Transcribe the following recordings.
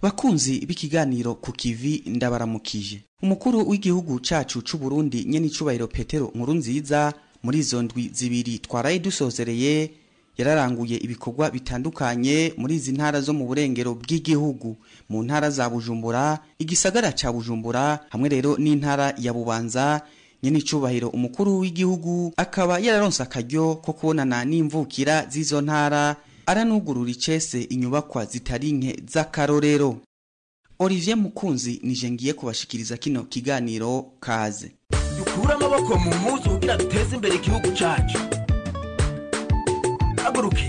bakunzi b'ikiganiro ku kivi ndabaramukije umukuru w'igihugu cacu c'u Burundi nyene icubahiro Petero nkuru nziza muri izo ndwi zibiri twaraye dusozereye yararanguye ibikorwa bitandukanye muri izi ntara zo mu burengero bw'igihugu mu ntara za Bujumbura igisagara ca Bujumbura hamwe rero n'intara ya Bubanza nyene icubahiro umukuru w'igihugu akaba yararonse akaryo ko kubonana n'imvukira z'izo ntara aranugurura icese inyubakwa zitari nke z'akarorero Olivier Mukunzi nije ngiye kubashikiriza kino kiganiro kaze dukure amaboko mu muzu kugira duteze imbere igihugu cacu haguruke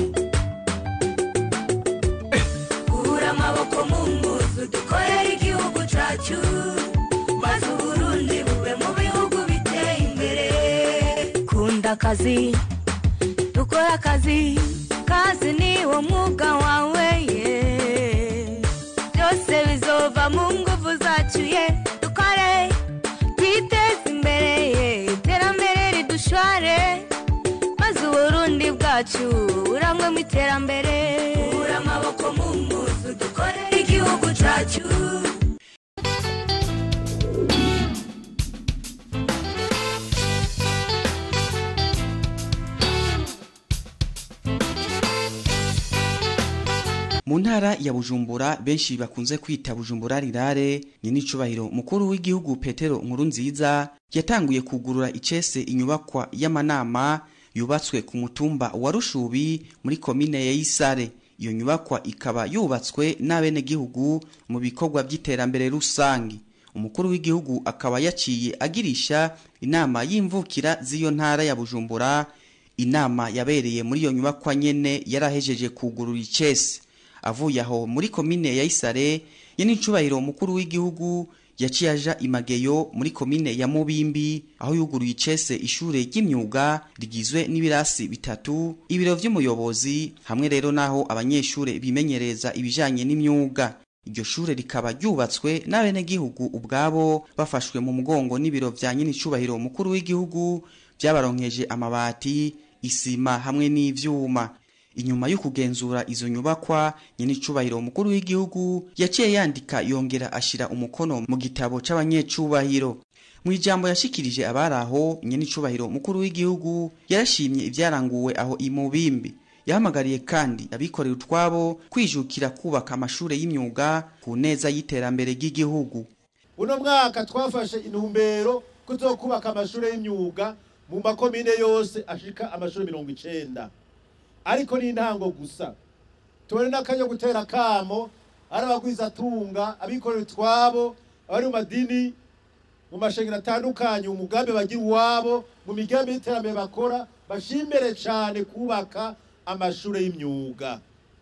Kura amaboko mu mpuzu dukorere igihugu cacu maze uburundi bube mu bihugu biteye imbere kunda akazi dukora akazi kazi niwo mwuga wawe ye byose bizova mu nguvu zacu ye dukore twiteze imbere ye iterambere ridushware maze uburundi bwacu burangwe mu iterambere kura amaboko mu mpuzu dukorere igihugu cacu mu ntara ya Bujumbura benshi bakunze kwita Bujumbura rirare ni n'icubahiro mukuru w'igihugu Petero nkuru nziza yatanguye kugurura icese inyubakwa y'amanama yubatswe ku mutumba wa Rushubi muri komine ya Isare iyo nyubakwa ikaba yubatswe n'abenegihugu mu bikorwa by'iterambere rusangi umukuru w'igihugu akaba yaciye agirisha inama y'imvukira z'iyo ntara ya Bujumbura inama yabereye muri iyo nyubakwa nyene yarahejeje kugurura icese avuye aho muri komine ya Isare ye n'icubahiro mukuru w'igihugu yaciye aja imageyo muri komine ya Mubimbi aho yuguruye icese ishure ry'imyuga rigizwe n'ibirasi bitatu ibiro vy'umuyobozi hamwe rero naho abanyeshure bimenyereza ibijanye n'imyuga iryo shure rikaba ryubatswe n'abenegihugu ubwabo bafashwe mu mugongo n'ibiro vya nyenicubahiro mukuru w'igihugu vyabaronkeje amabati isima hamwe n'ivyuma inyuma yo kugenzura izo nyubakwa nyenicubahiro mukuru w'igihugu yaciye yandika yongera ashira umukono mu gitabo c'abanyecubahiro mu ijambo yashikirije abari aho nyenicubahiro mukuru w'igihugu yarashimye ivyaranguwe aho imubimbi yahamagariye kandi abikorera utwabo kwijukira kubaka amashure y'imyuga ku neza y'iterambere ry'igihugu uno mwaka twafashe intumbero kuzokubaka amashure y'imyuga mu makomine yose ashika amashure mirongo icenda ariko ni intango gusa tubone n'akaryo gutera akamo ari abagwizatunga abikorera utwabo abari mu madini mu mashengero atandukanye umugambi bagira uwabo mu migambi y'iterambere bakora bashimbere cane kubaka amashure y'imyuga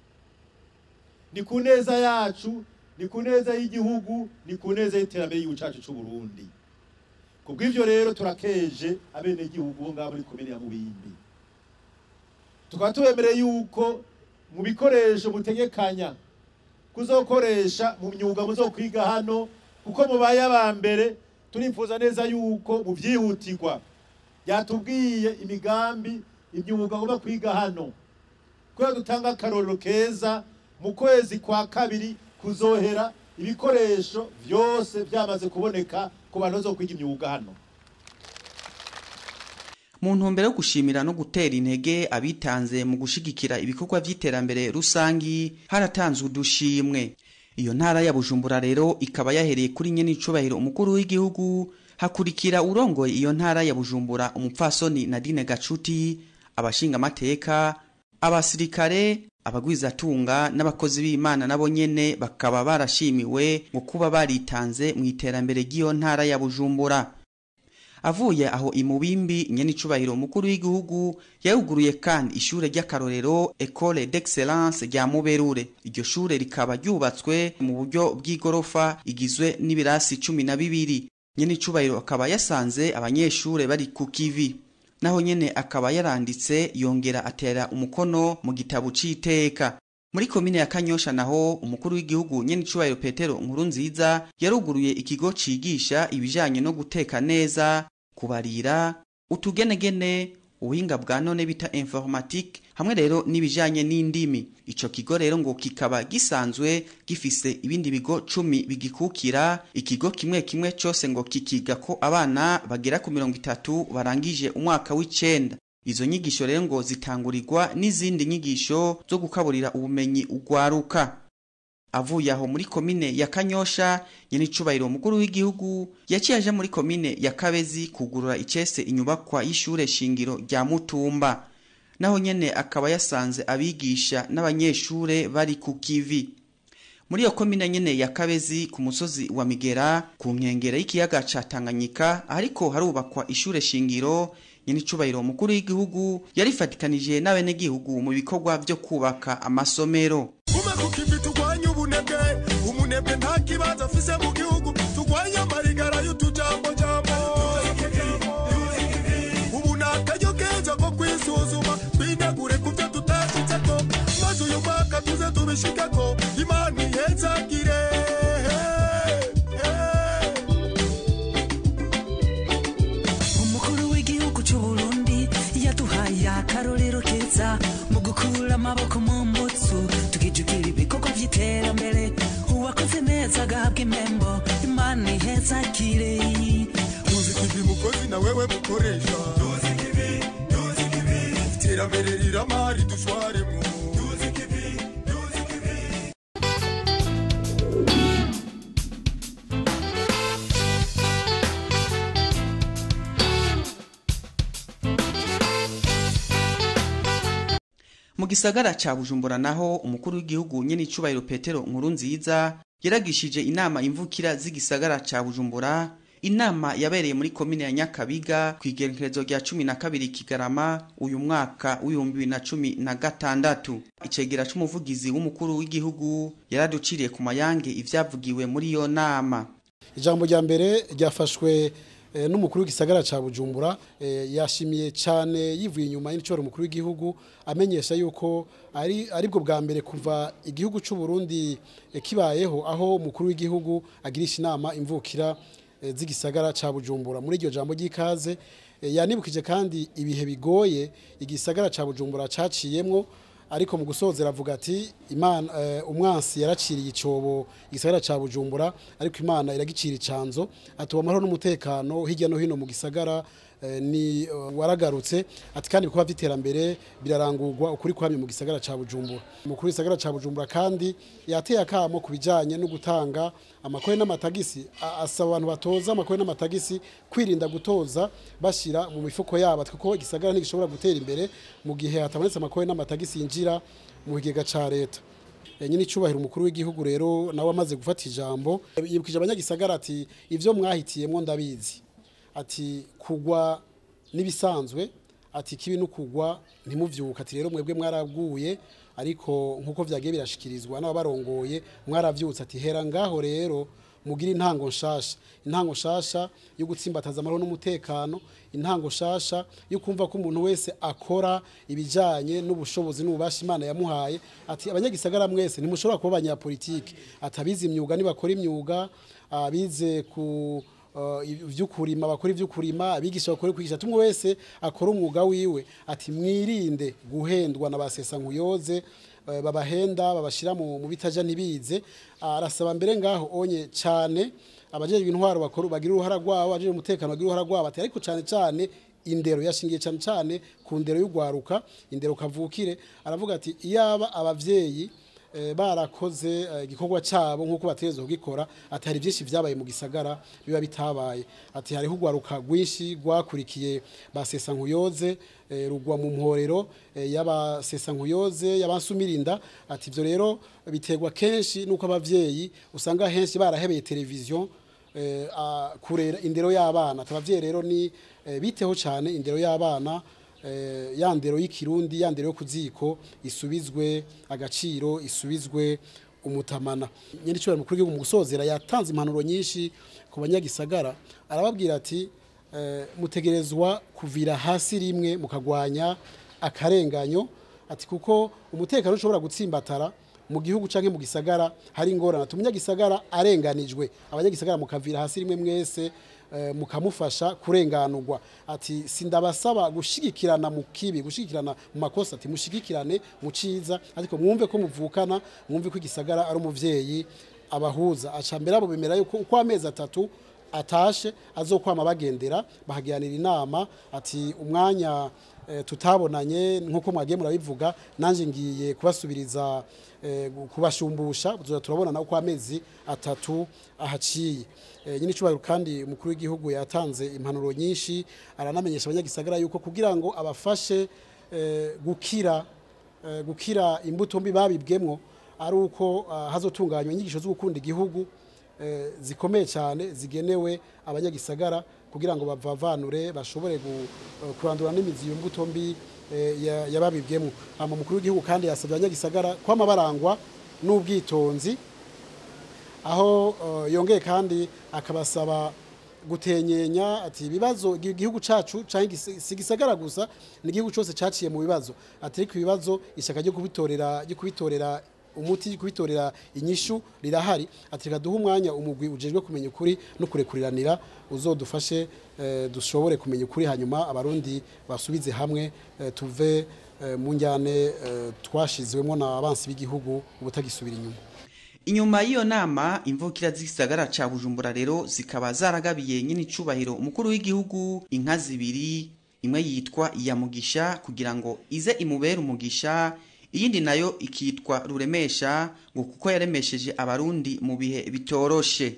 ni ku neza yacu ni ku neza y'igihugu ni ku neza y'iterambere y'igihugu cacu c'uburundi kubw'ivyo rero turakeje abenegihugu bo ngaho muri komine ya mubimbi tukaba tubemereye yuko mu bikoresho mutegekanya kuzokoresha mu myuga muzokwiga hano kuko mubaye aba mbere turifuza neza yuko mu vyihutirwa yatubwiye imigambi imyuga agomba kwiga hano kubera dutanga akarorero keza mu kwezi kwa kabiri kuzohera ibikoresho vyose vyamaze kuboneka ku bantu bazokwiga imyuga hano mu ntumbero yo gushimira no gutera intege abitanze mu gushigikira ibikorwa vy'iterambere rusangi haratanzwe udushimwe iyo ntara ya Bujumbura rero ikaba yahereye kuri nyene icubahiro umukuru w'igihugu hakurikira urongoye iyo ntara ya Bujumbura umupfasoni Nadine Gacuti abashinga amateka abasirikare abagwizatunga n'abakozi b'Imana nabo nyene bakaba barashimiwe ngo kuba baritanze mu iterambere ry'iyo ntara ya Bujumbura avuye aho imubimbi nyenicubahiro umukuru w'igihugu yawuguruye kandi ishure ry'akarorero Ecole d'Excellence rya Muberure iryo shure rikaba ryubatswe mu buryo bw'igorofa igizwe n'ibirasi cumi na bibiri nyenicubahiro akaba yasanze abanyeshure bari ku kivi naho nyene akaba yaranditse yongera atera umukono mu gitabo c'iteka muri komine ya Kanyosha naho umukuru w'igihugu nyenicubahiro Petero nkuru nziza yaruguruye ikigo cigisha ibijanye no guteka neza kubarira utugenegene ubuhinga bwa none bita informatique hamwe rero n'ibijanye n'indimi ico kigo rero ngo kikaba gisanzwe gifise ibindi bigo cumi bigikukira ikigo kimwe kimwe cose ngo kikiga ko abana bagera ku mirongo itatu barangije umwaka w'icenda izo nyigisho rero ngo zitangurirwa n'izindi nyigisho zo gukaburira ubumenyi ugwaruka avuye aho muri komine ya kanyosha nyene icubahiro umukuru w'igihugu yaciye aja muri komine ya kabezi kugurura icese inyubakwa y'ishure shingiro rya mutumba naho nyene akaba yasanze abigisha n'abanyeshure bari ku kivi muri iyo komine nyene ya kabezi ku musozi wa migera ku nkengera y'ikiyaga ca tanganyika ariko harubakwa ishure shingiro nyene icubahiro umukuru w'igihugu yarifatikanije n'abenegihugu mu bikorwa vyo kubaka amasomero kume kukivi turwanye ubunebwe umunebwe nta kibanza afise mu gihugu turwanye amarigara y'utujambojambo ubu ni akaryo keza ko kwisuzuma twinagure ku vyo tutashitseko maze uyu mwaka tuze tubishikeko imana ihezagire umukuru w'igihugu c'uburundi yaduhaye akarorero keza mu gukura amaboko mu mbutsu tukijukira ibikorwa vy'iterambere uwakoze neza agahabwa impembo imana ihezakire tuzikivi mukozi na wewe mukoresha iterambere riramari dushwaremwo mu gisagara ca bujumbura naho umukuru w'igihugu nyene icubahiro petero nkuru nziza yaragishije inama imvukira z'igisagara ca bujumbura inama yabereye muri komine ya nyakabiga ku igerekerezo rya cumi na kabiri kigarama uyu mwaka w'ibihumbi bibiri na cumi na gatandatu icegera c'umuvugizi w'umukuru w'igihugu yaraduciriye ku mayange ivyavugiwe muri iyo nama ijambo rya mbere ryafashwe eh, n'umukuru w'igisagara ca Bujumbura eh, yashimiye cyane yivuye inyuma y'icoro umukuru w'igihugu amenyesha yuko ari aribwo bwa mbere kuva igihugu c'u Burundi eh, kibayeho aho umukuru w'igihugu agirisha inama imvukira eh, z'igisagara ca Bujumbura muri iryo jambo ry'ikaze eh, yanibukije kandi ibihe bigoye igisagara ca Bujumbura caciyemwo ariko mu gusozera avuga ati imana eh, umwansi yaraciriye icobo igisagara ca Bujumbura ariko imana iragicira icanzo atuba amahoro n'umutekano hirya no hino mu gisagara eh, ni uh, waragarutse ati kandi ibikorwa vy'iterambere birarangurwa ukuri kwamye mu gisagara ca Bujumbura umukuru w'igisagara ca Bujumbura kandi yateye akamo ku bijanye no gutanga amakore n'amatagisi a- asaba abantu batoza amakore n'amatagisi kwirinda gutoza bashira mu mifuko yabo kuko igisagara ntigishobora gutera imbere mu gihe hatabonetse amakore n'amatagisi yinjira mu kigega ca leta Eh, nyine icubahiro umukuru w'igihugu rero nawe amaze gufata ijambo yibukije abanyagisagara ati ivyo mwahitiyemwo ndabizi ati kugwa n'ibisanzwe ati kibi no kugwa ntimuvyuka ati rero mwebwe mwaraguye ariko nkuko vyagiye birashikirizwa n'abarongoye mwaravyutse ati hera ngaho rero mugira intango nshasha intango nshasha yo gutsimbataza amahoro n'umutekano intango nshasha yo kumva ko umuntu wese akora ibijanye n'ubushobozi n'ububasha imana yamuhaye ati abanyagisagara mwese ntimushobora kuba abanyapolitike ati abize imyuga nibakora imyuga abize ku uh, ivy'ukurima bakora ivy'ukurima abigisha bakora kwigisha tumwe wese akora umwuga wiwe ati mwirinde guhendwa na basesa nkuyoze eh, babahenda babashira mu mu bitaja ntibize arasaba mbere ngaho onye cyane abajejwe intwaro bakora bagira uruhara rwabo abajejwe umutekano bagira uruhara rwabo ati ariko cyane cyane indero yashingiye cyane cyane ku ndero y'ugwaruka indero kavukire aravuga ati iyaba abavyeyi eh, barakoze eh, igikorwa cyabo nk'uko bategerezwa kugikora ati hari byinshi byabaye mu gisagara biba bitabaye ati hariho urwaruka rwinshi rwakurikiye basesa nkuyoze eh, rugwa mu mporero eh, y'abasesa nkuyoze y'abasumirinda ati ibyo rero biterwa kenshi n'uko abavyeyi usanga henshi barahebeye televiziyo eh, a- kurera indero y'abana ati abavyeyi rero ni eh, biteho cyane indero y'abana eh, ya ndero y'ikirundi ya ndero yo kuziko isubizwe agaciro isubizwe umutamana nyine icyo mukuru w'igihugu mu gusozera yatanze impanuro nyinshi ku banyagisagara arababwira ati eh, mutegerezwa kuvira hasi rimwe mukagwanya akarenganyo ati kuko umutekano ushobora gutsimbatara mu gihugu canke mu gisagara hari ingorane ati umunyagisagara arenganijwe abanyagisagara mukavira hasi rimwe mwese eh, mukamufasha kurenganurwa ati sindabasaba gushigikirana mu kibi gushigikirana mu makosa ati mushigikirane mu ciza ariko mwumve ko muvukana mwumve ko igisagara ari umuvyeyi abahuza aca mbere abo bemera yuko uko amezi atatu atashe azokwama bagendera bahagiranira inama ati umwanya eh, tutabonanye nkuko mwagiye murabivuga nanje ngiye kubasubiriza eh, kubashumbusha tuzoza turabonana uko amezi atatu ahaciye eh, nyine icubahiro kandi umukuru w'igihugu yatanze impanuro nyinshi aranamenyesha abanyagisagara yuko kugira ngo abafashe eh, gukira eh, gukira imbuto mbi babibwemwo ari uko ah, hazotunganywa inyigisho zo gukunda igihugu eh, zikomeye cyane zigenewe abanyagisagara kugira ngo bavavanure bashobore gu- eh, kurandura n'imizi iyo mbuto mbi eh, ya- yababibwemwo hama umukuru w'igihugu kandi yasabye abanyagisagara kwama barangwa n'ubwitonzi aho eh, yongeye kandi akabasaba gutenyenya ati ibibazo igi- igihugu cacu canke igisi- si gisagara gusa ni igihugu cose caciye mu bibazo ati ariko ibibazo ishaka ryo kubitorera ryo kubitorera umuti ryo kubitorera inyishu rirahari ati reka duhe umwanya umugwi ujejwe kumenya ukuri no kurekuriranira uzodufashe eh, dushobore kumenya ukuri hanyuma abarundi basubize hamwe eh, tuve eh, mu njyane eh, twashizwemo na abansi b'igihugu ubutagisubira inyuma inyuma y'iyo nama imvukira z'igisagara ca bujumbura rero zikaba zaragabiye nyine icubahiro umukuru w'igihugu inka zibiri imwe yitwa iya mugisha kugira ngo ize imubere umugisha iyindi nayo ikitwa ruremesha ngo kuko yaremesheje abarundi mu bihe bitoroshe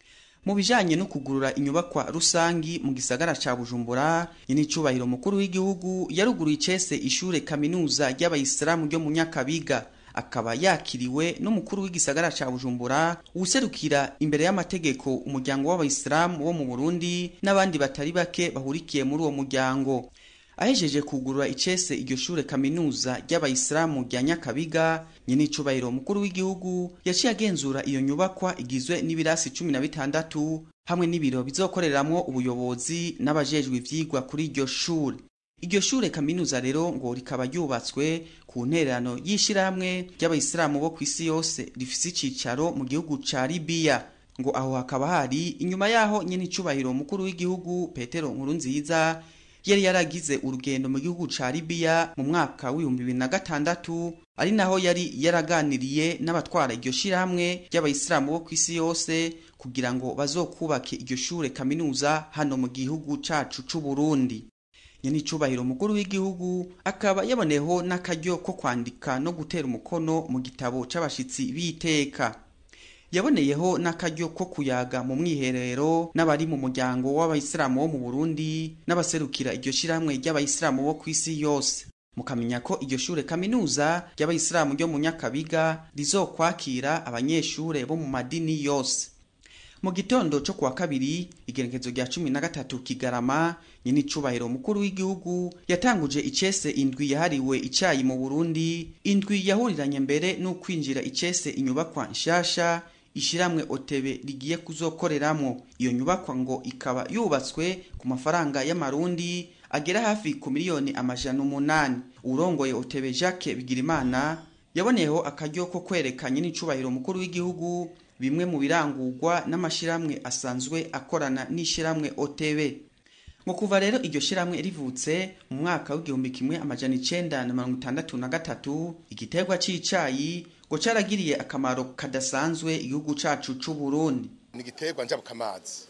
mu bijanye no kugurura inyubakwa rusangi mu gisagara ca bujumbura nyine icubahiro mukuru w'igihugu yaruguruye icese ishure kaminuza ry'abayisilamu ryo mu nyakabiga akaba yakiriwe n'umukuru w'igisagara ca bujumbura uwuserukira imbere y'amategeko umuryango w'abayisilamu wo mu burundi n'abandi batari bake bahurikiye muri uwo muryango ahejeje kugurura icese iryo shure kaminuza ry'abayisilamu rya nyakabiga nyine icubahiro mukuru w'igihugu yaciye agenzura iyo nyubakwa igizwe n'ibirasi cumi na bitandatu hamwe n'ibiro bizokoreramwo ubuyobozi n'abajejwe ivyigwa kuri iryo shure iryo shure kaminuza rero ngo rikaba ryubatswe ku ntererano y'ishirahamwe ry'abayisilamu bo kw'isi yose rifise icicaro mu gihugu ca libiya ngo aho hakaba hari inyuma yaho nyene icubahiro mukuru w'igihugu petero nkurunziza yari yaragize urugendo mu gihugu ca libiya mu mwaka w'ibihumbi bibiri na gatandatu ari naho yari yaraganiriye n'abatwara iryo shirahamwe ry'abayisilamu bo kw'isi yose kugira ngo bazokubake iryo shure kaminuza hano mu gihugu cacu c'uburundi nyene icubahiro mukuru w'igihugu akaba yaboneyeho n'akaryo ko kwandika no gutera umukono mu gitabo c'abashitsi b'iteka yaboneyeho n'akaryo ko kuyaga mu mwiherero n'abari mu muryango w'abayisilamu wo mu burundi n'abaserukira iryo shirahamwe ry'abayisilamu bo kw'isi yose mukamenya ko iryo shure kaminuza ry'abayisilamu ryo mu nyakabiga rizokwakira abanyeshure bo mu madini yose mu gitondo cyo kuwa kabiri igerekezo rya cumi na gatatu kigarama nyine icubahiro mukuru w'igihugu yatanguje icese indwi yahariwe icayi mu burundi indwi yahuriranye mbere n'ukwinjira icese inyubakwa nshasha ishiramwe otebe rigiye kuzokoreramwo iyo nyubakwa ngo ikaba yubatswe ku mafaranga y'amarundi agera hafi ku miliyoni amajana umunani urongoye otebe jacques bigirimana yaboneyeho akaryo ko kwerekanye n'icubahiro mukuru w'igihugu bimwe mu birangurwa n'amashiramwe asanzwe akorana n'ishiramwe OTB ngo kuva rero iryo shiramwe rivutse mu mwaka w'igihumbi kimwe amajana icenda na mirongo itandatu na gatatu igiterwa c'icayi ngo caragiriye akamaro kadasanzwe igihugu cacu c'uburundi ni igiterwa njabukamazi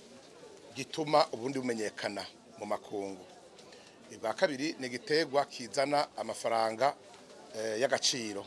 gituma uburundi bumenyekana mu makungu bwa kabiri ni igiterwa kizana amafaranga eh, y'agaciro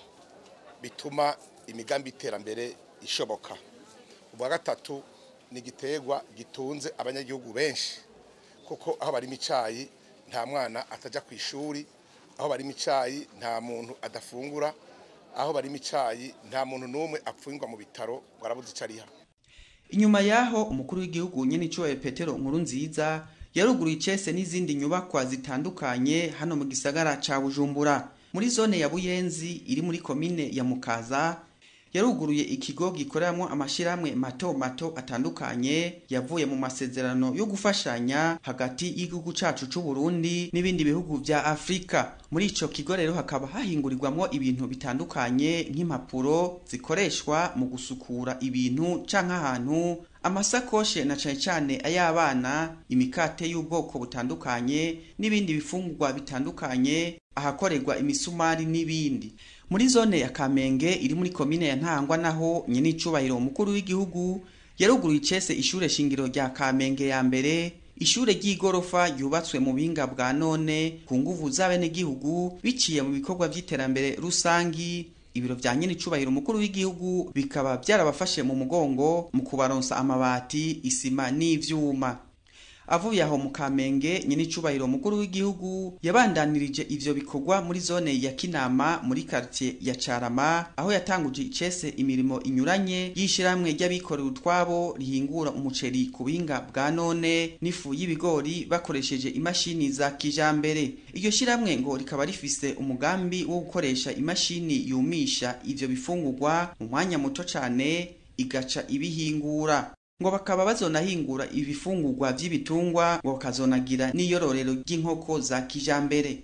bituma imigambi y'iterambere ishoboka ubwa gatatu ni igiterwa gitunze abanyagihugu benshi kuko aho barimo icayi nta mwana atajya ku ishuri aho barimo icayi nta muntu adafungura aho barimo icayi nta muntu n'umwe apfungwa mu bitaro ngo arabuze ico ariha inyuma yaho umukuru w'igihugu nyene icubahiro petero nkuru nziza yaruguruye icese n'izindi nyubakwa zitandukanye hano mu gisagara ca bujumbura muri zone ya buyenzi iri muri komine ya mukaza yaruguruye ikigo gikoreramwo amashirahamwe mato mato atandukanye yavuye mu masezerano yo gufashanya hagati y'igihugu cacu c'uburundi n'ibindi bihugu vya afurika muri ico kigo rero hakaba hahingurirwamwo ibintu bitandukanye nk'impapuro zikoreshwa mu gusukura ibintu canke ahantu amasakoshe na cane cane ay'abana imikate y'ubwoko butandukanye n'ibindi bifungurwa bitandukanye ahakorerwa imisumari n'ibindi muri zone ya kamenge iri muri komine ya ntangwa naho nyene icubahiro umukuru w'igihugu yaruguruye icese ishure shingiro rya kamenge ya mbere ishure ry'igorofa ryubatswe mu buhinga bwa none ku nguvu z'abenegihugu biciye mu bikorwa vy'iterambere rusangi ibiro vya nyene icubahiro umukuru w'igihugu bikaba vyarabafashe mu mugongo mu kubaronsa amabati isima n'ivyuma avuye aho mu kamenge nyene icubahiro umukuru w'igihugu yabandanirije ivyo bikorwa muri zone ya kinama muri quartier ya carama aho yatanguje icese imirimo inyuranye y'ishirahamwe ry'abikorera utwabo rihingura umuceri ku buhinga bwa none n'ifu y'ibigori bakoresheje imashini za kijambere iryo shirahamwe ngo rikaba rifise umugambi wo gukoresha imashini yumisha ivyo bifungurwa mu mwanya muto cane igaca ibihingura ngo bakaba bazonahingura ibifungurwa vy'ibitungwa ngo bakazonagira n'iyororero ry'inkoko za kijambere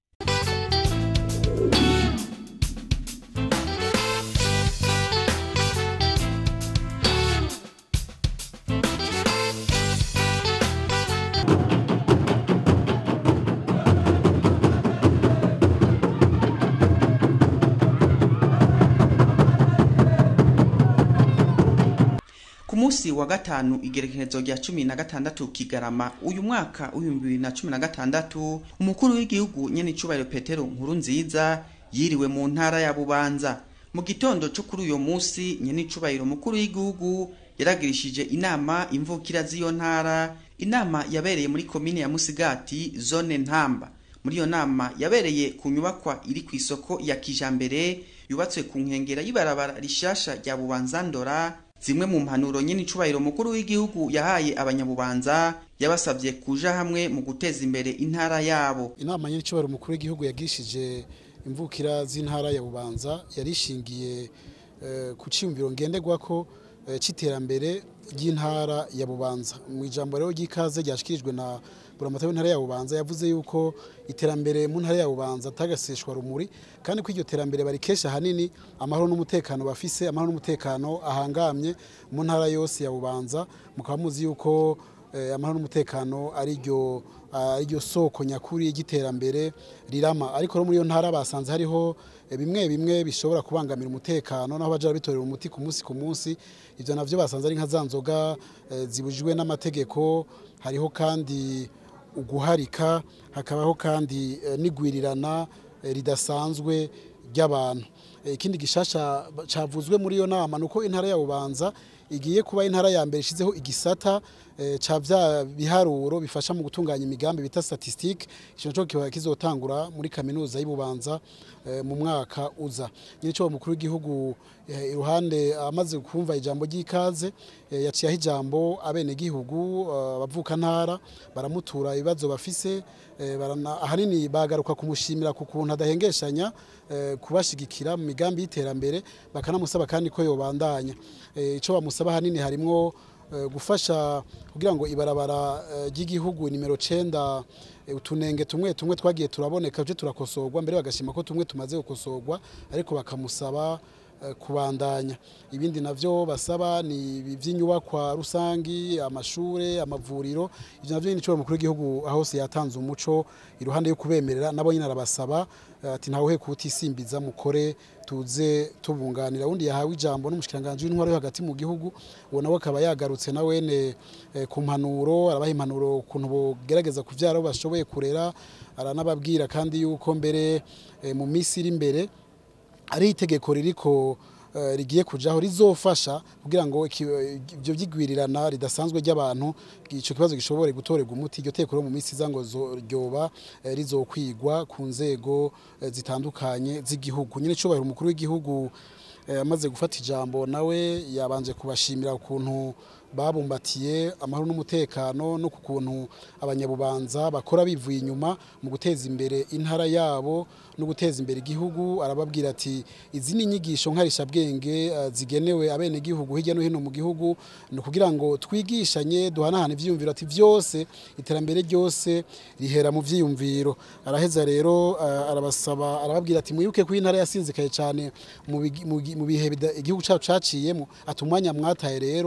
ku munsi wa gatanu igerekerezo rya cumi na gatandatu kigarama uyu mwaka w'ibihumbi bibiri na cumi na gatandatu umukuru w'igihugu nyene icubahiro petero nkuru nziza yiriwe mu ntara ya bubanza mu gitondo co kuri uyo munsi nyene icubahiro umukuru w'igihugu yaragirishije inama imvukira z'iyo ntara inama yabereye muri komine ya musigati zone ntamba muri iyo nama yabereye ku nyubakwa iri ku isoko ya kijambere yubatswe ku nkengera y'ibarabara rishasha rya bubanza ndora zimwe mu mpanuro nyine icubahiro mukuru w'igihugu yahaye abanyabubanza yabasabye kuja hamwe mu guteza imbere intara yabo inama nyine icubahiro umukuru w'igihugu yagishije imvukira z'intara ya bubanza yarishingiye eh, ku ciyumviro ngenderwako eh, c'iterambere ry'intara ya bubanza mu ijambo rero ry'ikaze ryashikirijwe na buramatari w'intara ya bubanza yavuze yuko iterambere mu ntara ya bubanza atagaseshwa rumuri kandi ko iryo terambere barikesha hanini amahoro n'umutekano bafise amahoro n'umutekano ahangamye mu ntara yose ya bubanza mukaba muzi yuko eh, amahoro n'umutekano ari ryo iryo soko nyakuri y'iterambere rirama ariko rero muri iyo ntara basanze hariho eh, bimwe bimwe bishobora kubangamira umutekano naho baja bitorera umuti ku munsi ku munsi ivyo navyo basanze ari nka za nzoga eh, zibujijwe n'amategeko hariho kandi uguharika hakabaho kandi eh, n'igwirirana eh, ridasanzwe ry'abantu Eh, ikindi gishasha cavuzwe muri iyo nama nuko intara ya Bubanza igiye kuba intara ya mbere ishizeho igisata eh, ca vya biharuro bifasha mu gutunganya imigambi bita statistique ico naco kiba kizotangura muri kaminuza y'Ibubanza eh, mu mwaka uza nyine cyo mukuru w'igihugu eh, iruhande amaze kumva ijambo ry'ikaze eh, yaciye ijambo abene gihugu abavuka ntara baramutura ibibazo bafise eh, barana ahanini bagaruka kumushimira ku kuntu adahengeshanya eh, kubashigikira mu migambi y'iterambere bakanamusaba kandi ko yobandanya eh, ico bamusaba hanini harimwo eh, gufasha kugira ngo ibarabara eh, ry'igihugu nimero cenda eh, utunenge tumwe tumwe twagiye turaboneka tuje turakosorwa mbere bagashima ko tumwe tumaze gukosorwa ariko bakamusaba eh, kubandanya ibindi navyo basaba ni ivy'inyubakwa rusangi amashure amavuriro ivyo navyo ni cyo mukuru w'igihugu ahose yatanze umuco iruhande yo kubemerera nabo nyine arabasaba eh, ati ntawe kutisimbiza mukore tuze tubunganira undi yahawe ijambo n'umushikiranganje w'intwaro yo hagati mu gihugu uwo nawe akaba yagarutse na wene eh, ku mpanuro arabaha impanuro ukuntu bogerageza kuvyara abo bashoboye kurera aranababwira kandi yuko mbere eh, mu minsi iri imbere ari itegeko ririko eh, rigiye kujaho rizofasha kugira ngo iki- ibyo byigwirirana ridasanzwe ry'abantu ico kibazo gishobore gutorerwa umuti iryo teko rero mu minsi iza ngo zo- ryoba eh, rizokwigwa ku nzego eh, zitandukanye z'igihugu nyine cubahiro umukuru w'igihugu eh, amaze gufata ijambo nawe yabanje kubashimira ukuntu babumbatiye amahoro n'umutekano no ku kuntu abanyabubanza bakora bivuye inyuma mu guteza imbere intara yabo no guteza imbere igihugu arababwira ati izi ni inyigisho nkarishabwenge eh, zigenewe abenegihugu hirya no hino mu gihugu ni ukugira ngo twigishanye duhanahane ivyiyumviro ati vyose iterambere ryose rihera mu vyiyumviro araheza rero eh, arabasaba arababwira ati mwibuke ko intara yasinzikaye cyane mu bigi- mu gi- mu bihe bida- igihugu cyacu caciyemo ati umwanya mwataye rero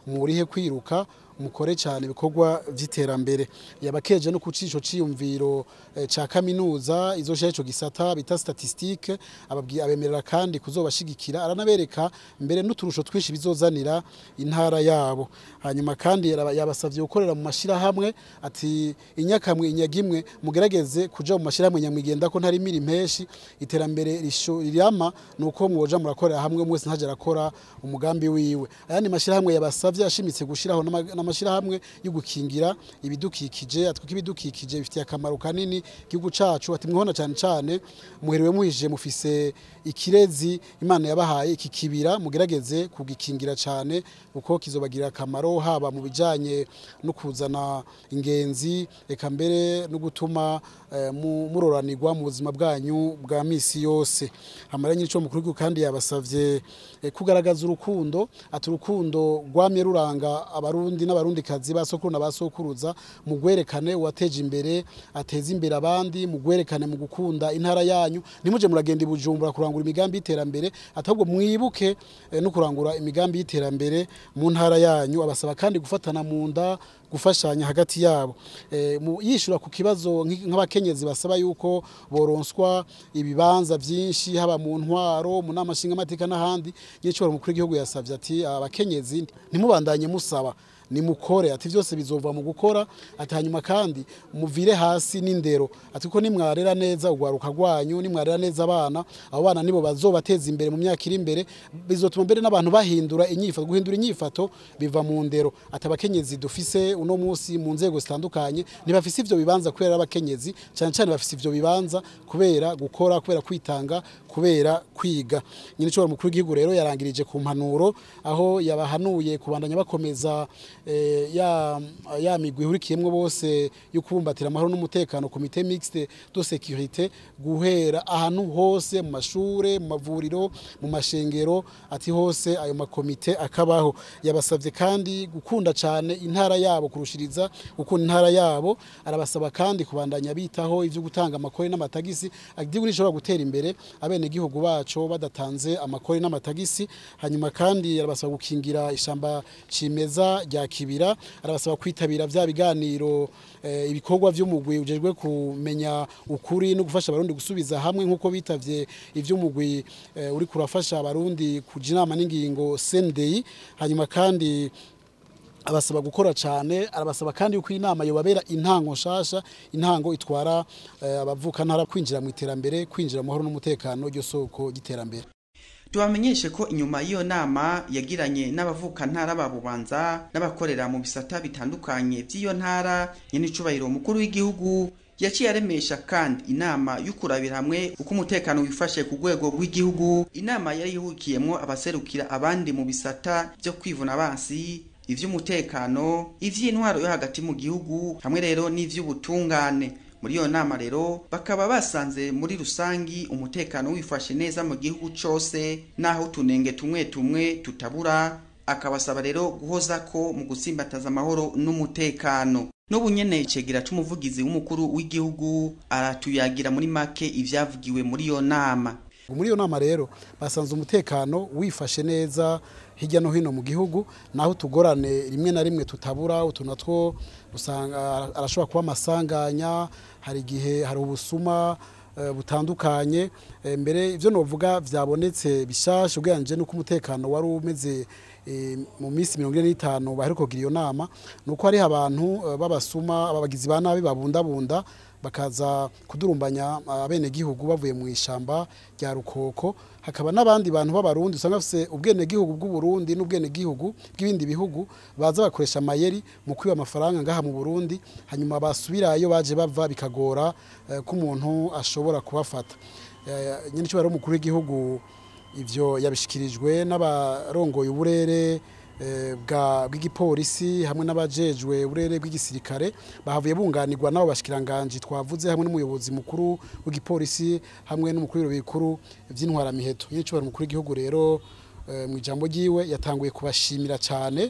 murihe kwiruka mukore cyane ibikorwa by'iterambere yabakeje no kucisho ciyumviro eh, ca kaminuza izosha ico gisata bita statistique ababwiye abemerera kandi kuzobashigikira aranabereka mbere n'uturusho twinshi bizozanira intara yabo hanyuma kandi yaraba- yabasavye gukorera mu mashira hamwe ati inyakamwe inyagimwe mugerageze kuja mu mashira hamwe nyamwigenda ko ntari miri impeshi iterambere risho- rirama nuko mwoja murakorera hamwe mwese ntaje arakora umugambi wiwe ayandi mashira hamwe yabasavye ashimitse gushiraho n'ama- n'amashirahamwe yo gukingira ibidukikije atwika ibidukikije bifitiye akamaro kanini igihugu cacu ati mwihona cyane cyane muherewe muhije mufise ikirezi imana yabahaye iki kibira mugerageze kugikingira cyane kuko kizobagirira akamaro haba mu bijanye no kuzana ingenzi eka mbere no gutuma eh, mu- muroranirwa mu buzima bwanyu bwa misi yose amaranye n'ico mukuru w'igihugu kandi yabasavye eh, kugaragaza urukundo ati urukundo rwamye ruranga abarundi n'abarundikazi ba sokuru na ba sokuruza mu gwerekane uwateje imbere ateza imbere abandi mu gwerekane mu gukunda intara yanyu ntimuje muragenda i bujumbura kurangura imigambi y'iterambere ahubwo mwibuke eh, no kurangura imigambi y'iterambere mu ntara yanyu abasaba kandi gufatana mu nda gufashanya hagati yabo Eh, mu- yishura ku kibazo nk'i- nk'abakenyezi basaba yuko boronswa ibibanza byinshi haba mu ntwaro mu nama nshingamateka n'ahandi nyicoro mukuru w'igihugu yasavye ati abakenyezi ntimubandanye musaba nimukore ati byose bizova mu gukora ati hanyuma kandi muvire hasi n'indero ati ko nimwarera neza ugwaruka rwanyu nimwarera neza abana abo bana nibo bazobateza imbere mu myaka iri imbere bizotuma mbere n'abantu bahindura inyifato guhindura inyifato biva mu ndero ati abakenyezi dufise uno munsi mu nzego zitandukanye ntibafise ivyo bibanza kubera ari abakenyezi cyane cyane bafise ivyo bibanza kubera gukora kubera kwitanga kubera kwiga nyine cyo mukuru w'igihugu rero yarangirije ku mpanuro aho yabahanuye kubandanya bakomeza eh, ya ya migwi ihurikiyemwo bose yo kubumbatira amahoro n'umutekano komite mixte de sécurité guhera ahantu hose mu mashure mu mavuriro mu mashengero ati hose ayo makomite akabaho yabasavye kandi gukunda cyane intara yabo kurushiriza gukunda intara yabo arabasaba kandi kubandanya bitaho ivyo gutanga amakori n'amatagisi igihugu nishobora gutera imbere abene gihugu bacu badatanze amakori n'amatagisi hanyuma kandi arabasaba gukingira ishamba cimeza rya kibira arabasaba kwitabira vya biganiro eh, ibikorwa vy'umugwi ujejwe kumenya ukuri no gufasha abarundi gusubiza hamwe nkuko bitavye ivy'umugwi eh, uri kurafasha abarundi kuja inama n'ingingo CNDI hanyuma kandi abasaba gukora cyane arabasaba kandi yuko inama yobabera intango nshasha intango itwara eh, abavuka ntara kwinjira mu iterambere kwinjira mu mahoro n'umutekano ryo soko y'iterambere tubamenyeshe ko inyuma y'iyo nama yagiranye n'abavuka ntara ba bubanza n'abakorera mu bisata bitandukanye by'iyo ntara nyenicubahiro umukuru w'igihugu yaciye aremesha kandi inama y'ukurabira hamwe uko umutekano wifashe ku rwego rw'igihugu inama yari yihukiyemwo abaserukira abandi mu bisata byo kwivuna abansi ivy'umutekano ivy'intwaro yo hagati mu gihugu hamwe rero n'ivy'ubutungane muri iyo nama rero bakaba basanze muri rusangi umutekano wifashe neza mu gihugu cose naho utunenge tumwe tumwe tutabura akabasaba rero guhoza ko mu gutsimbataza amahoro n'umutekano n'ubu nyene icegera c'umuvugizi w'umukuru w'igihugu aratuyagira muri make ivyavugiwe muri iyo nama muri iyo nama rero basanze umutekano wifashe neza hirya no hino mu gihugu naho tugorane rimwe na rimwe tutabura utu natwo usanga arashobora kuba amasanganya hari igihe hari ubusuma eh, butandukanye Eh, mbere ibyo novuga byabonetse bishasha ugereranyije n'uko umutekano wari umeze eh, mu minsi mirongo ine n'itanu baheruka kugira iyo nama ni uko hariho abantu eh, b'abasuma abagizi ba nabi babundabunda bakaza kudurumbanya abenegihugu bavuye mu ishamba rya rukoko hakaba n'abandi bantu b'abarundi usanga bafise ubwenegihugu bw'uburundi n'ubwenegihugu bw'ibindi bihugu baza bakoresha amayeri mu kwiba amafaranga ngaha mu burundi hanyuma basubira iyo baje bava bikagora eh, ko umuntu ashobora kubafata Eh, nyine icyubahiro w'umukuru w'igihugu ivyo yabishikirijwe n'abarongoye uburere eh, bwa bw'igipolisi hamwe n'abajejwe uburere bw'igisirikare bahavuye bunganirwa n'abo bashikiranganje twavuze hamwe n'umuyobozi mukuru w'igipolisi hamwe n'umukuru w'ibiro bikuru vy'intwaramiheto nyine icyubahiro umukuru w'igihugu rero eh, mu ijambo ryiwe yatanguye kubashimira cyane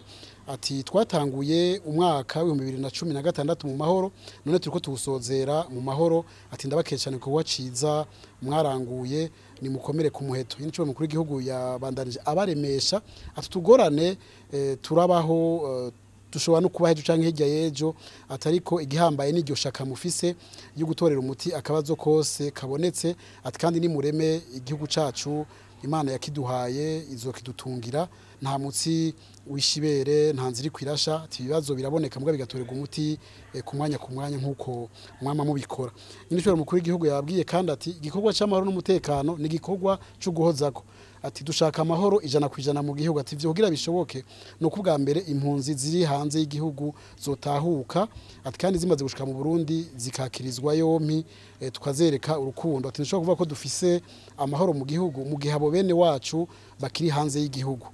ati twatanguye umwaka w'ibihumbi bibiri na cumi na gatandatu mu mahoro none turiko tuwusozera mu mahoro ati ndabakeye cyane kuba ciza mwaranguye nimukomere ku muheto iyi nico mukuru w'igihugu yabandanije abaremesha ati tugorane eh, turabaho eh, dushobora no kuba hejuru canke hirya y'ejo atariko igihambaye n'iryo shaka mufise yo gutorera umuti akabazo kose kabonetse ati kandi nimureme igihugu cacu imana yakiduhaye izokidutungira nta mutsi wishibere nta nzira kwirasha ati ibibazo biraboneka mbwa bigatorerwa umuti eh, ku mwanya ku mwanya nk'uko mwama mubikora nyine ishobora mukuru w'igihugu yabwiye kandi ati igikorwa c'amahoro n'umutekano ni igikorwa co guhozako ati dushaka amahoro ijana ku ijana mu gihugu ati ivyo kugira bishoboke ni uko ubwa mbere impunzi ziri hanze y'igihugu zotahuka ati kandi zimaze gushika mu Burundi zikakirizwa yompi eh, tukazereka urukundo ati nshobora kuvuga ko dufise amahoro mu gihugu mu gihe abo bene wacu bakiri hanze y'igihugu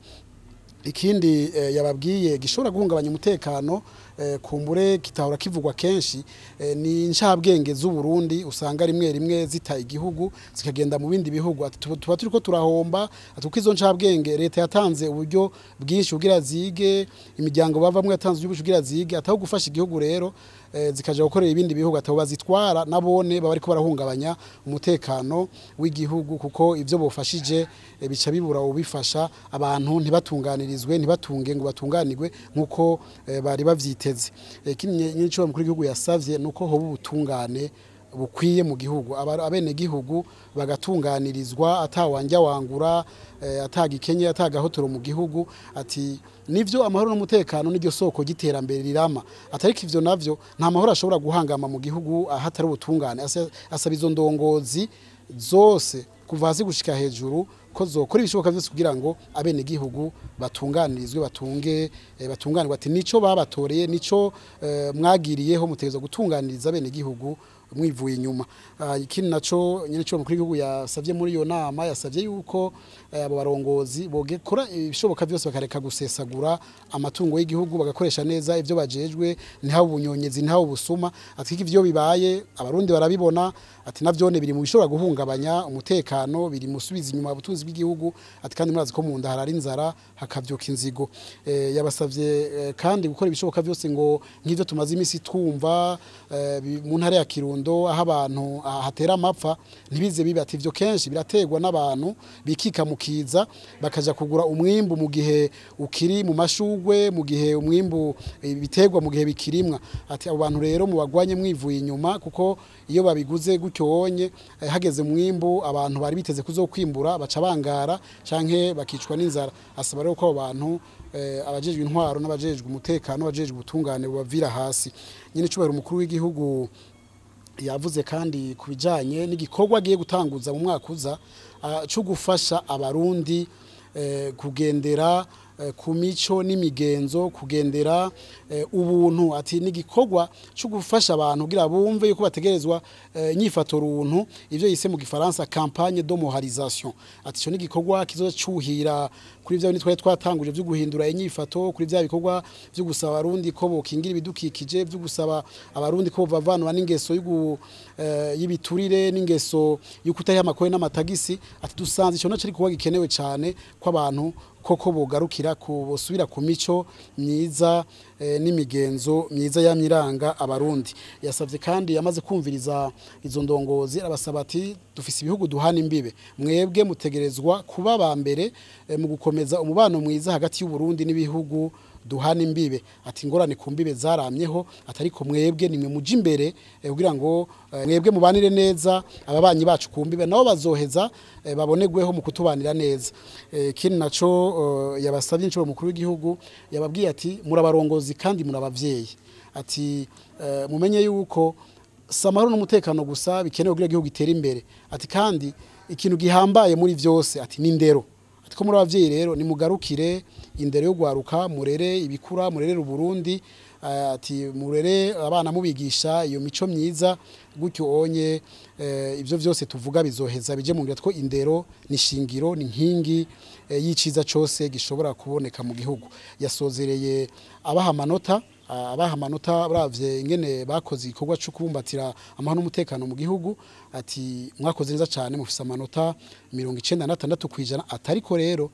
ikindi eh, yababwiye gishobora guhungabanya umutekano eh, kumbure kitahora kivugwa kenshi eh, ni ncabwenge z'u Burundi usanga rimwe rimwe zita igihugu zikagenda mu bindi bihugu ati tuba tuba turiko turahomba ati kuko izo ncabwenge leta yatanze uburyo bwinshi kugira zige imiryango bavamwe yatanze uburyo bwinshi kugira zige ataho gufasha igihugu rero eh, zikaja gukorera ibindi bihugu ataho bazitwara nabone baba ariko barahungabanya umutekano w'igihugu kuko ivyo bofashije eh, bica bibura ubifasha abantu ntibatunganirizwe ntibatunge ngo batunganirwe nkuko eh, bari bavyiteze Eh, ikindi nyinshi mukuru w'igihugu yasavye nuko hoba ubutungane bukwiye mu gihugu Aba- abenegihugu bagatunganirizwa atawanja wangura eh, atagikenye atagahotoro mu gihugu ati nivyo amahoro n'umutekano n'iryo soko giterambere rirama atariko ivyo navyo nta mahoro ashobora guhangama mu gihugu ahatari ubutungane Asa- asaba izo ndongozi zose kuva hasi gushika hejuru ko zokora ibishoboka byose kugira ngo abenegihugu batunganirizwe batunge eh, batunganirwe ati nico babatoreye nico eh, mwagiriyeho mutegerezwa gutunganiriza abenegihugu mwivuye inyuma Ah, ikindi naco nyene cyo mukuru w'igihugu yasavye muri iyo nama yasavye yuko eh, abo barongozi bogekora ibishoboka byose bakareka gusesagura amatungo y'igihugu bagakoresha neza ivyo bajejwe ntihabe ubunyonyezi ntihabe ubusuma ati ko ivyo bibaye abarundi barabibona ati navyone biri mu bishobora guhungabanya umutekano biri mu subiza inyuma ubutunzi bw'igihugu ati kandi murazi ko mu nda harari inzara hakavyuka inzigo eh, yabasavye eh, kandi gukora ibishoboka byose ngo nk'ivyo tumaze imisi twumva eh, bi- mu ntara ya Kirundo aho abantu ah, hatera amapfa ntibize bibe ati ivyo kenshi birategwa n'abantu bikika mu kiza bakaja kugura umwimbu mu gihe ukiri mu mashugwe mu gihe umwimbu eh, biterwa mu gihe bikirimwa ati abo bantu rero mubagwanye mwivuye inyuma kuko iyo babiguze gutyo wonye eh, hageze mwimbu abantu bari biteze kuzokwimbura baca bangara canke bakicwa n'inzara asaba rero ko abo bantu eh, abajejwe intwaro n'abajejwe umutekano abajejwe ubutungane bubavira hasi nyine cubahiro umukuru w'igihugu yavuze kandi ku bijyanye n'igikorwa agiye gutanguza mu mwaka uza ah, cyo gufasha abarundi eh, kugendera eh, ku mico n'imigenzo kugendera eh, ubuntu ati n'igikorwa cyo gufasha abantu kugira bumve yuko bategerezwa eh, inyifato runtu ivyo yise mu gifaransa campagne de moralisation ati ico n'igikorwa kizoza cuhira kuri vya bindi twari twatanguje vyo guhindura inyifato kuri vya bikorwa vyo gusaba abarundi ko bokingira ibidukikije vyo gusaba abarundi ko bavanwa n'ingeso y'ugu- eh, y'ibiturire n'ingeso yo kutayiha amakore n'amatagisi ati dusanze ico naco ari kuba gikenewe cane ko abantu koko bogarukira ku bosubira ku mico myiza eh, n'imigenzo myiza yamyiranga abarundi yasavye kandi yamaze kumviriza izo ndongozi arabasaba ati dufise ibihugu duhana imbibe mwebwe mutegerezwa kuba ba mbere eh, mu gukomeza umubano mwiza hagati y'uburundi n'ibihugu duhana imbibe ati ingorane ku mbibe zaramyeho atariko mwebwe nimwe muje imbere eh, kugira ngo eh, mwebwe mubanire neza ababanyi bacu ku mbibe nabo bazoheza eh, babonerweho mu kutubanira neza Eh, ikindi naco eh, yabasabye inshuro mukuru w'igihugu yababwiye ati murabarongozi kandi murabavyeyi ati eh, mumenye yuko si amahoro n'umutekano gusa bikenewe kugira igihugu gitere imbere ati kandi ikintu gihambaye muri vyose ati ni indero ati ko muri abavyeyi rero nimugarukire indero yo gwaruka murere ibikura murerere uburundi eh, ati murere abana mubigisha iyo mico myiza gutyo onye eh, ivyo vyose tuvuga bizoheza bije mu ngira ko indero ni shingiro ni nkingi eh, y'iciza cose gishobora kuboneka mu gihugu yasozereye abaha amanota Ah, abaha amanota baravye ingene bakoze igikorwa cyo kubumbatira amahoro n'umutekano mu gihugu ati mwakoze neza cyane mufise amanota mirongo icenda na tandatu kwijana atariko rero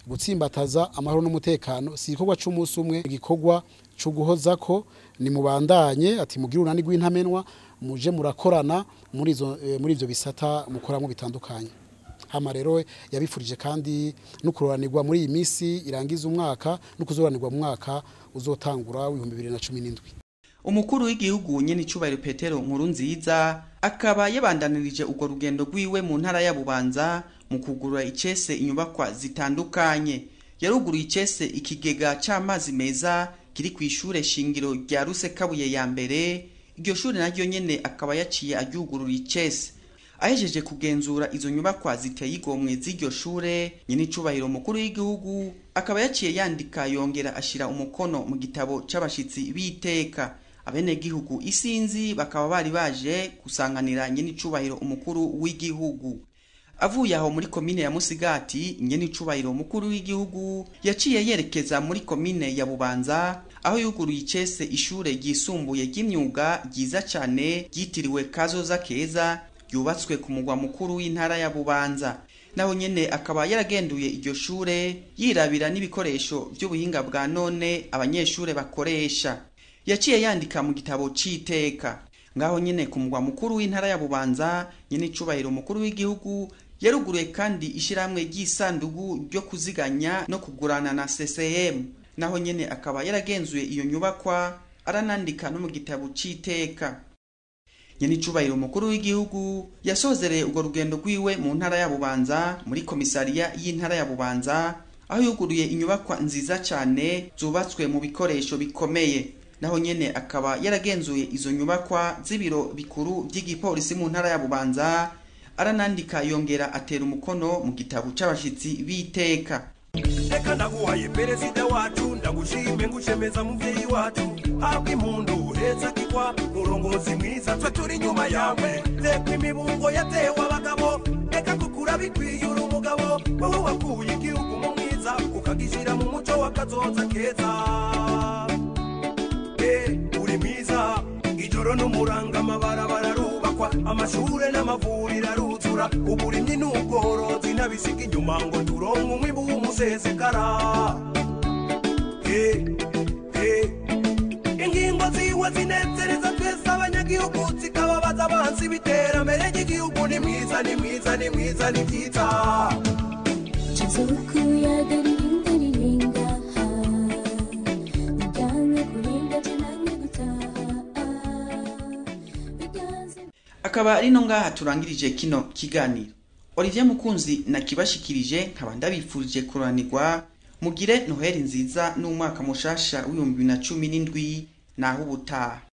gutsimbataza amahoro n'umutekano si igikorwa c'umunsi umwe igikorwa co guhoza ko ni mubandanye ati mugire urunani rw'intamenwa muje murakorana muri izo eh, muri ivyo bisata mukoramo bitandukanye hama rero yabifurije kandi no kuroranirwa muri iyi minsi irangiza umwaka no kuzoranirwa mu mwaka uzotangura w'ibihumbi bibiri na cumi n'indwi umukuru w'igihugu nyene icubahiro petero nkuru nziza akaba yabandanirije urwo rugendo rwiwe mu ntara ya bubanza mu kugurura icese inyubakwa zitandukanye yaruguruye icese ikigega c'amazi meza kiri kw'ishure shingiro rya rusekabuye ya mbere iryo shure naryo nyene akaba yaciye aryugurura icese ahejeje kugenzura izo nyubakwa ziteye igomwe z'iryo shure nyene icubahiro mukuru w'igihugu akaba yaciye yandika yongera ashira umukono mu gitabo c'abashitsi b'iteka abenegihugu isinzi bakaba bari baje gusanganira nyene icubahiro umukuru w'igihugu avuye aho muri komine ya musigati nyene icubahiro umukuru w'igihugu yaciye yerekeza muri komine ya bubanza aho yuguruye icese ishure ryisumbuye ry'imyuga ryiza cane ryitiriwe kazoza keza ryubatswe ku mugwa mukuru w'intara ya bubanza naho nyene akaba yaragenduye iryo shure yirabira n'ibikoresho vy'ubuhinga bwa none abanyeshure bakoresha yaciye yandika mu gitabo c'iteka ngaho nyene ku mugwa mukuru w'intara ya bubanza nyene icubahiro umukuru w'igihugu yaruguruye kandi ishirahamwe ry'isandugu ryo kuziganya no kugurana na CCM naho nyene akaba yaragenzuye iyo nyubakwa aranandika no mu gitabo c'iteka nyene icubahiro umukuru w'igihugu yasozereye urwo rugendo rwiwe mu ntara ya bubanza muri komisariya y'intara ya bubanza aho yuguruye inyubakwa nziza cane zubatswe mu bikoresho bikomeye naho nyene akaba yaragenzuye izo nyubakwa z'ibiro bikuru vy'igipolisi mu ntara ya bubanza aranandika yongera atera umukono mu gitabo c'abashitsi b'iteka reka ndaguhaye perezida wacu ndagushime ngushemeza muvyeyi wacu habwa impundu heza kigwa murongozi mwiza twe turi inyuma yawe reka imibungo yatewe abagabo reka kukura bikwiye uri umugabo wowe wakuye igihugu mu mwiza ukagishira mu muco w'akazoza keza Eh, uri mwiza ijoro n'umuranga amabarabara arubakwa amashure n'amavuriro aruzura uburimyi n'ubworozi n'abisiga inyuma ngo turonke umwibu w'umusesekara Eh, eh. ingingo ziwe zinezereza twese abanyagihugu zikababaza abansi b'iterambere ry'igihugu ni mwiza ni mwiza ni mwiza ni byiza Chizukuyaga ririnda ririnda ha Bijyanye kurinda tunanye gutaha Biganze akaba ari no ngaha turangirije kino kiganiro olivier mukunzi nakibashikirije nkaba ndabifurije kuranirwa mugire noheli nziza n'umwaka mushasha w'ibihumbi bibiri na cumi n'indwi naho ubutaha